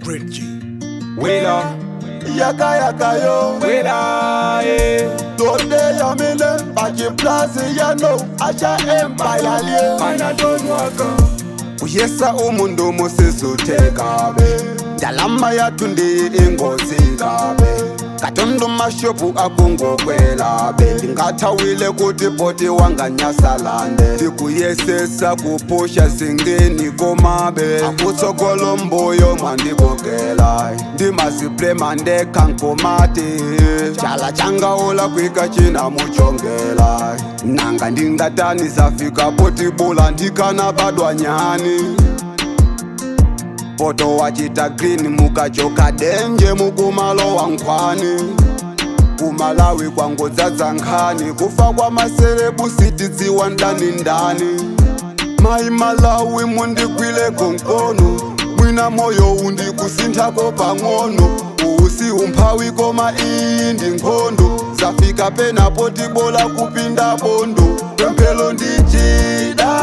Great G. Wela, yaka yaka yo wela, eh. Donde yamile Baji plazi ya no Acha empire liye Mana don't waka. Uyesa umuntu musizuteka be Dalama yatunde ingozi kabe katundu mashopu akungokwela be ndingathawile kuti poti wanganyasalande ndikuyesesa kuphusha singeni komabe akutsokolo mbuyo mandibokela ndimasiplema ndekhankomati chala changaula kwika china muchongela nanga ndingatani zafika poti bula ndikana badwanyani poto wachita green mukachoka denje mukumalo wa nkhwani kumalawi kwangodzadza nkhani kufa kwa maselebu sitidziwa ndani ndani mayi malawi mundigwile konkono mwina moyo undikusinthako pang'ono usi umphawi koma iyi ndi nkhondo zafika penapo tibola kupinda bondo pemphelo ndichida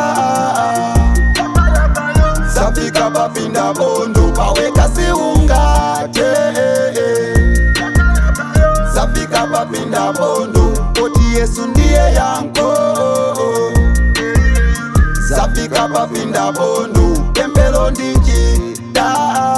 zafika papinda bondo paweka siungate zafika papinda bondo poti yesu ndiye yanko zafika papinda bondo pempelo ndichida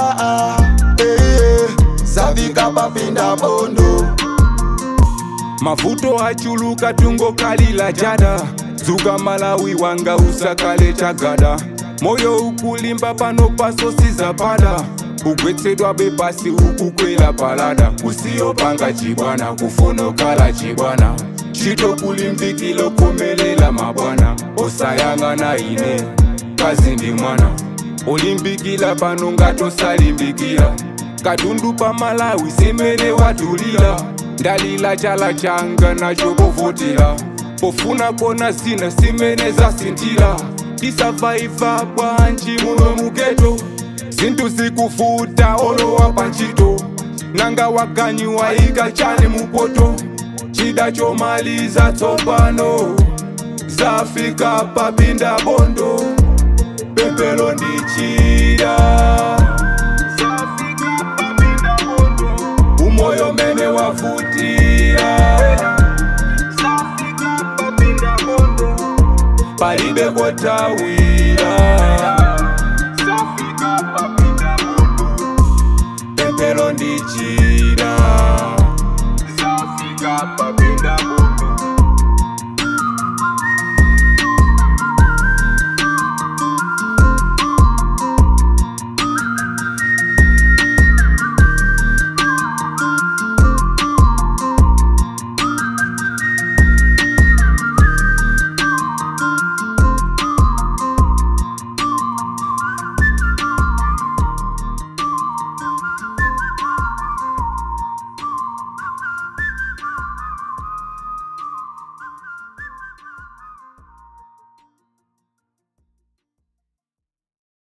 zafika papinda bondo mavuto achuluka tungokalila jada dzuka malawi wanga usakale chagada moyo ukulimba pano pasosiza pada kugwetsedwa bepasi ukukwela palada usiyopanga chibwana kufonokala chibwana chitokulimbikilo komelela mabwana osayang'ana ine kazi ndi mwana olimbikila pano ngatosalimbikila katundu pa malawi simene watulila ndalila chala changa nacho povotera pofuna kona zina simene zasintila tisavaiva bwanji muno mugeto zinthu zikufuta olowa panchito nanga waganyi waika chane mupoto chida chomaliza tsopano zafika papinda bondo pempelo ndichida umoyo mene wavutira palibe kotawi